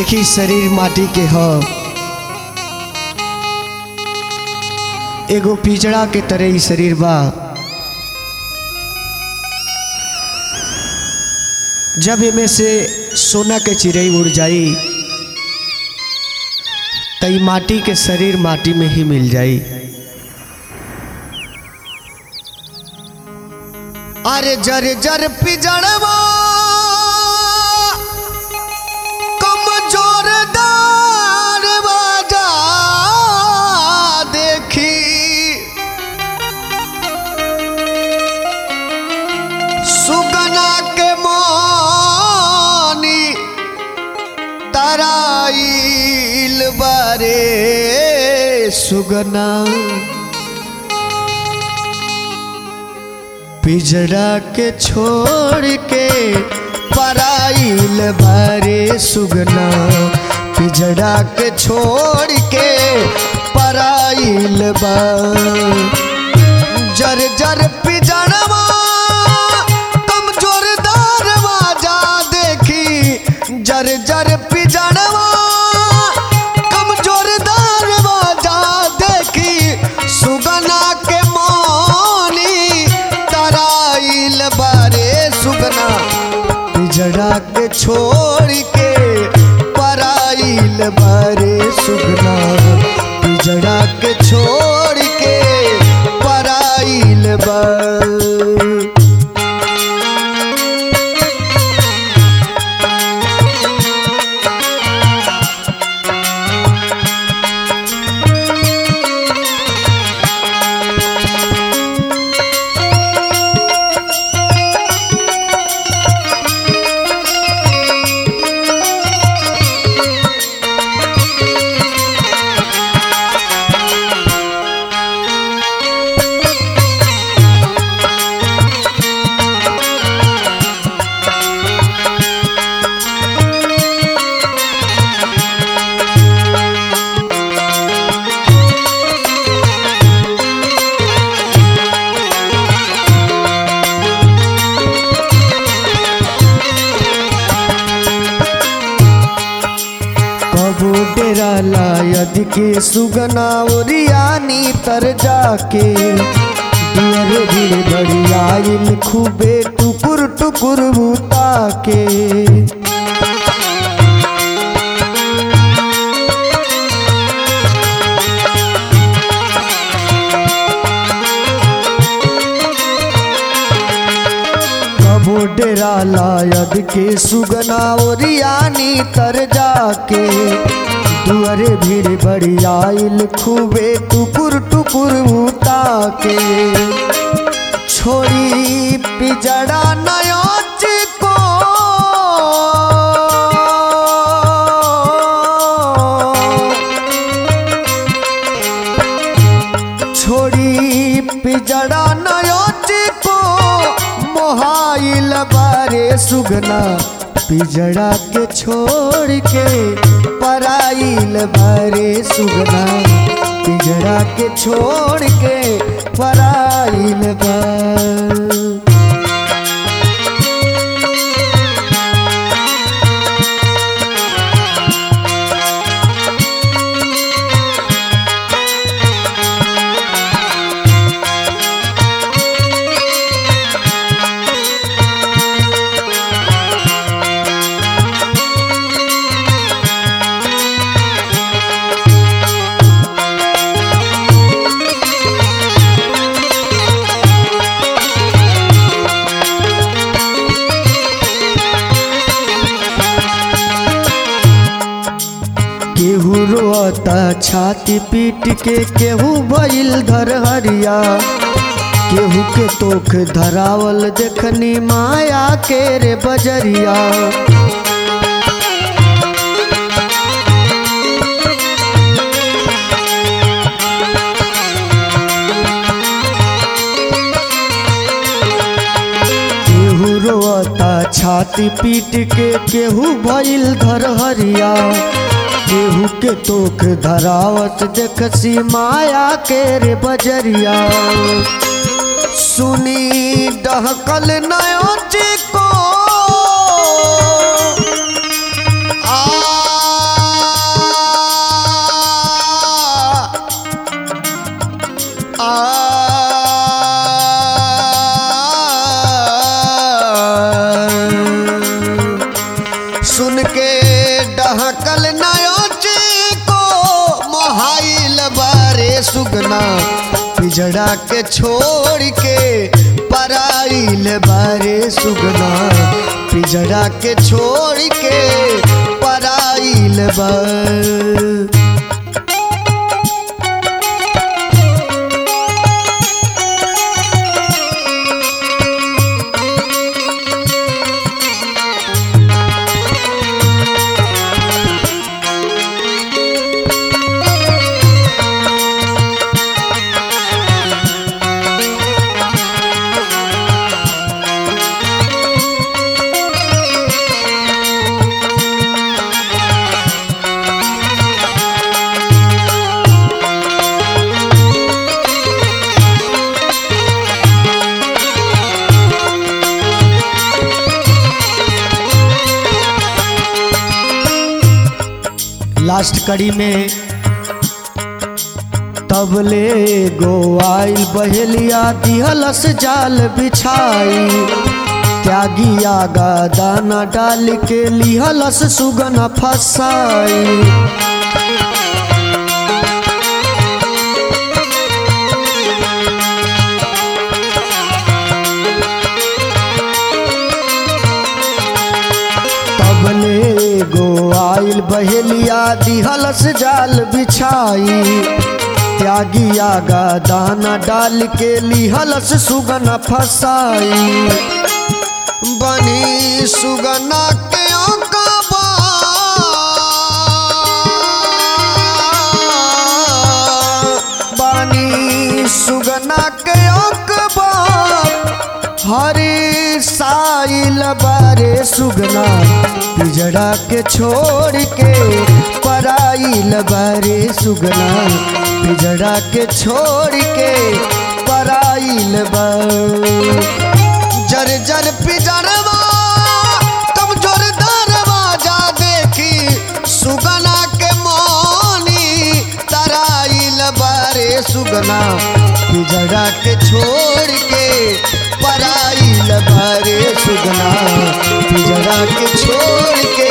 देखी शरीर माटी के ह एगो पिजड़ा के तरह ही शरीर बा जब एमे से सोना के चिड़ई उड़ जाई त ई माटी के शरीर माटी में ही मिल जाई अरे जर जर पिजड़वा कमजोरदार बाजा देखी सुगना के मोनी तराइल बारे सुगना पिजड़ा के छोड़ के पराइल बारे सुगना पिजड़ा के छोड़ के पराइल बा जर जर पिजड़वा कमजोरदार बाजा देखी जर जर पिजड़वा कमजोरदार बाजा देखी सुगना के मोनी तराइल बारे सुगना पिजड़ा के छोड़ के पराइल बारे सुगना पिजड़ा के छोड़ के पराइल बा कबो डेरा लायद के सुगना ओरियानी तर जाके दुअर भीड़ बड़ी आइल खूबे टुकुर टुकुर भूता के कबो डेरा लायद के सुगना ओरियानी तर जाके दुअरे भीड़ बड़ी आइल खूबे टुकुर टुकुर उता के छोड़ी पिजड़ा नयोच को छोड़ी पिजड़ा नयोच को मोहाइल बारे सुगना पिजड़ा के छोड़ के पराइल बारे सुगना पिजड़ा के छोड़ के पराइल बा केहू रोता छाती पीट के केहू भइल घर हरिया केहू के तोख धरावल देखनी माया के रे बजरिया केहू रोता छाती पीट के केहू भइल घर हरिया केहू के तोख धरावत देखसी माया के रे बजरिया सुनी डहकल नयो को आ सुगना पिजड़ा के छोड़ के पराइल बारे सुगना पिजड़ा के छोड़ के पराइल बार लास्ट कड़ी में तबले गोवाइल बहेलिया दिहलस जाल बिछाई त्यागी आगा दाना डाल के लिहलस सुगन फसाई तबले गोवाइल बहेलिया दिहलस जाल बिछाई त्यागी आगा दाना डाल के लिहलस सुगन फसाई बनी सुगना के औकाबा बनी सुगना के औकबा हरी साइल बारे सुगना पिजड़ा के छोड़ के पराइल बारे सुगना पिजड़ा के छोड़ के पराइल बार जर जर पिजड़वा कमजोर दरवाजा देखी सुगना के मोनी तराइल बारे सुगना पिजड़ा के छोड़ के पराइल बारे सुगना पिजड़ा के छोड़ के